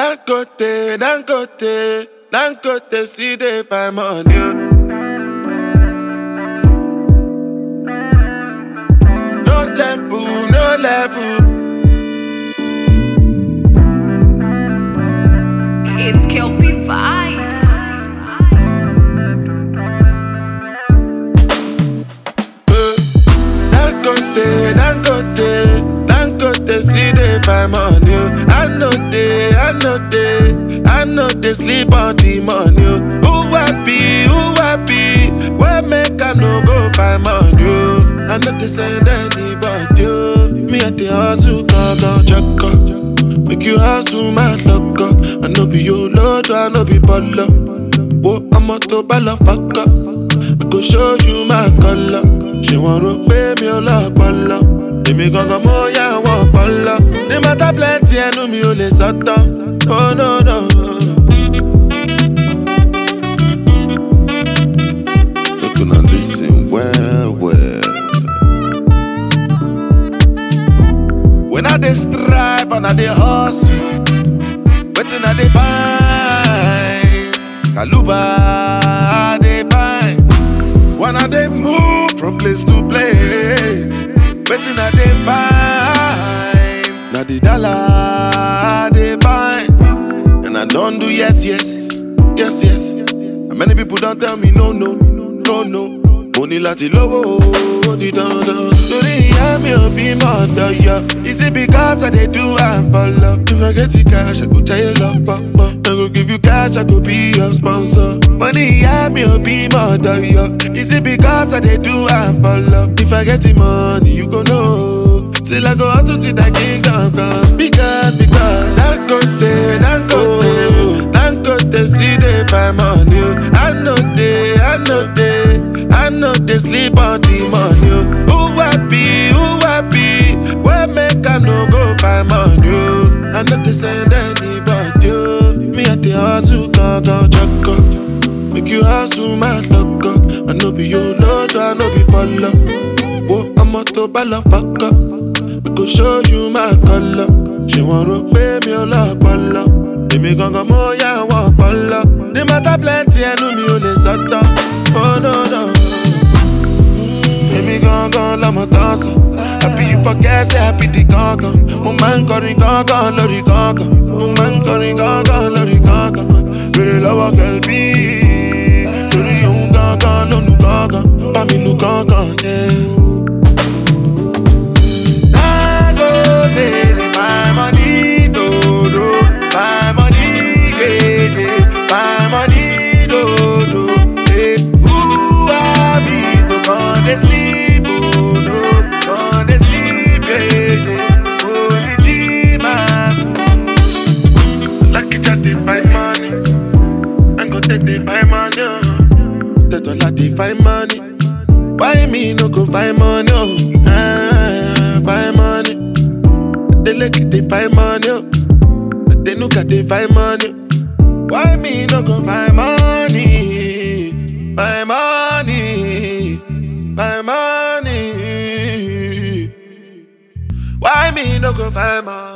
Dangote, Dangote, Dangote, see they find money. oh. No level, no level. It's Kelpie Vibes. Uh, Dangote, Dangote, Dangote, see they find money. oh. I know they, I know they, I know they sleep on the money. oh. Who happy, who happy? Where make I no go find money? oh. I know they send anybody. oh. Me at the hustle, go go check up. Make you hustle, my luck up. I know be your lord, I know be baller. Whoa, I'm a to balla fuck up. I go show you my color. Ṣé wọ́n rò pé mi ò lọ́pọlọ? Èmi gangan mo yá wọn ọpọlọ. Ní mọ́tà plenty ẹnu mi ò lè sọ́tọ̀. Oh no no. Look una lis ten well well. When I dey strive and I dey hustle, wetin I dey find? Kaluba I dey find. When I dey move from place to place, wetin I dey find? Na the dollar I dey find. And I don't do yes, yes, yes, yes. And many people don't tell me no, no, no, no. Mo ní láti lówó ó di dandan. Torí ìyá mi ò bí mọ̀ ọ̀dọ̀ yọ. Is it because I dey do am for love? If I get the cash, I go jayé lọ pọ̀pọ̀. I go give you cash, I go be your sponsor. Mo ní ìyá mi ò bí mọ̀ ọ̀dọ̀ yọ. Is it because I dey do am for love? If I get the money, you go know. Till I go hustle till that kingdom come. Because, because, Dangote, Dangote, Dangote, see they find money. oh. I know they, I know they, I know they sleep on the money. oh. Who happy, who happy? Where make I no go find money? oh. I know they send anybody. oh. Me at the hustle, go, go, check up. Make you hustle, my luck up. I know be your lord, I know be baller. Whoa, I'm a to balla fuck up. I go show you my color. Ṣé wọ́n rò pé mi ò lọ́pọlọ? Èmi gangan mo yá wọn ọpọlọ. Ní mọ́tà plenty ẹnu mi ò lè sọ́tọ̀. Oh no no. Èmi gangan lọmọ tán sọ. Àbí ìfọkẹ́ ṣe àbí di gangan. Mo máa ń kọrin gangan lórí gangan. Mo máa ń kọrin gangan lórí gangan. Bèrè lọ́wọ́ kẹ̀lbí. Torí òun gangan ló nu gangan. Bá mi lu gangan yẹn. Dangote dey my money dodo, my money gege, my money dodo. Hey, who I be to come dey sleep oh no, come dey sleep gege. Only G-Man. Lucky Jack dey find money, I go take dey find money. oh. Tedola dey find money. Why me no go find money? Oh, ah, find money. They look they find money. Oh, they look at they find money. Why me no go find money? Find money, find money. Why me no go find money?